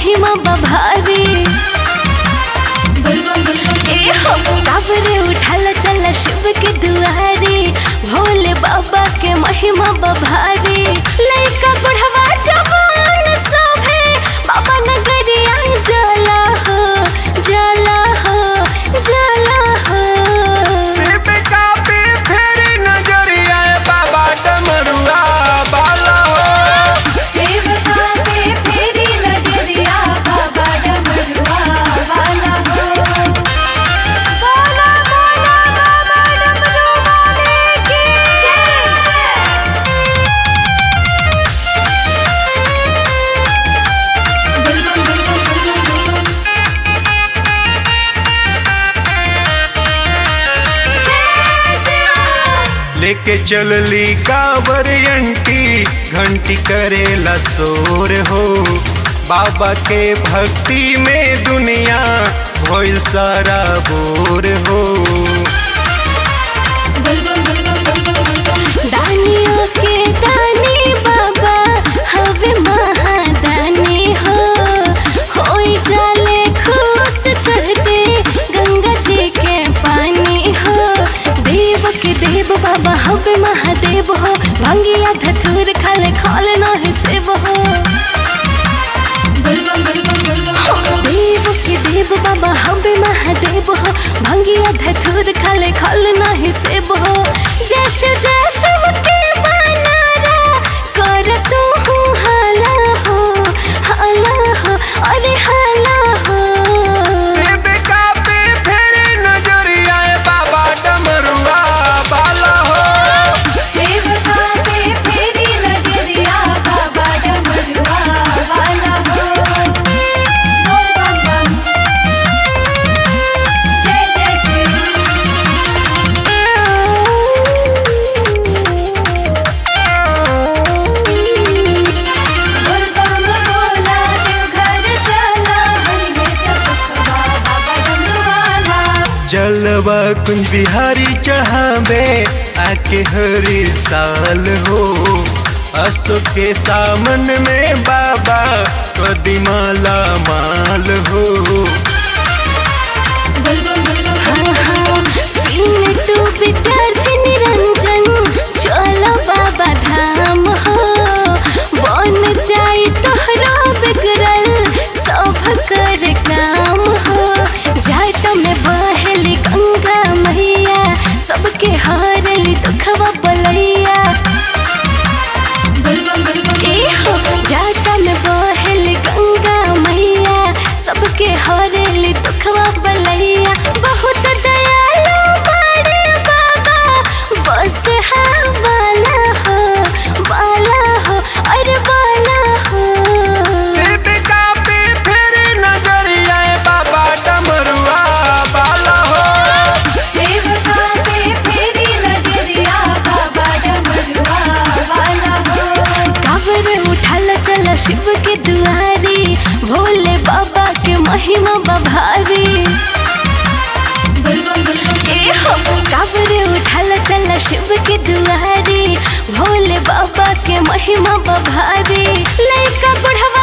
महिमा बभारी ए हो काबरे उठल चल शिव के दुआरे भोले बाबा के महिमा बभारी लइका बुढ़वा जवान सभे बाबा नगरिया जला हो जला हो जला हो सिर्फ कापी फेरी नजरिया बाबा डमरुआ बाला हो सेवका पे फेरी नजरिया बाबा डमरुआ वाला हो बोला बोला बाबा डमरू वाले की जय लेके चलली कांवर अंटी घंटी करेला शोर हो बाबा के भक्ति में दुनिया भइल सारा बोर हो दानियों के दानी बाबा हवे महादानी हो होई जाले खुश चढ़ते गंगा जी के पानी हो देव के देव बाबा हवे महादेव हो भंगिया धतूर खाले खाल नहीं सेव हो देव के देव बाबा हवे महादेव हो भंगिया धतूर खाले खाल नहीं सेव हो जैश जैश के बनारा कर तू हूँ हाला हो हाला हो अरे हाला हो सिर्फ कापी फेरी नजरिया बाबा डमरुआ बाला हो सेवका पे फेरी नजरिया बाबा डमरुआ वाला हो बोल बम बम जय जय श्री बोल बम बोला देवघर चला हरिये सब बाबा डमरुआला जलवा कुंज बिहारी चढ़ावे आके हरी साल हो असो के सामन में बाबा कदी माला माल हो तीन टू विद्यार्थी निरंजन चलो बाबा धाम हो बन जाई तोहरा बिगड़ल सब कर काम हो जाट में बहली गंगा मैया सबके हारली दुखवा बलैया ए हो जाटा में बहली गंगा मैया सबके हरेली दुखवा बलैया बहुत दयालु बड़े बाबा बस हाँ वाला हो वाला हो अरे वाला हो सिर्फ कापी फेरी नजरिया बाबा डमरुआ बाला हो सेवका पे फेरी नजरिया बाबा डमरुआ वाला हो काबर उठल चल शिव के दुआरे भोले बाबा के महिमा बभारी ए हो काबर उठल चल शिव के दुआरे भोले बाबा के महिमा बभारी लइका बुढ़वा